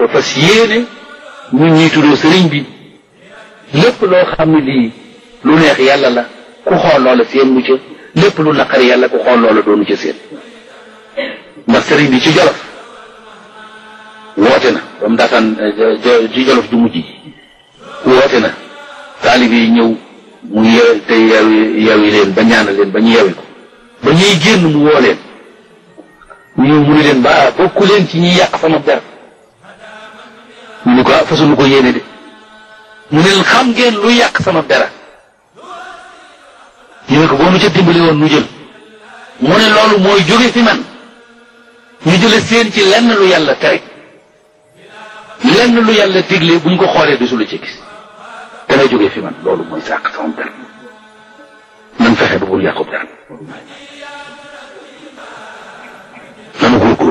te fas yéene ñun ñuy tuddoo sëriñ bi lépp loo xam ne lii lu neex yàlla la ku xool loola seen mu ca lépp lu naqari yàlla ku xool loola doonu ca seen ndax sëriñ bi ci jolof woote na ba mu daataan ci jolof ju mujj ji woote na taalibe yi ñëw mu yew te yewi yewi leen ba ñaanal leen ba ñu yewi ko ba ñuy génn mu woo leen ñu ñëw mu ne leen ba bokku leen ci ñuy yàq sama der ñu ne ko ah fasunu ko yéene de mu ne leen xam ngeen lu yàq sama dara ñu ne ko boo nu ca dimbali woon nu jël mu ne loolu mooy jóge fi man ñu jële seen ci lenn lu yàlla tere lenn lu yàlla digle buñ ko xoolee du su la ci gis dana jóge fi man loolu mooy sàq sama der nan fexe ba bul yàqub der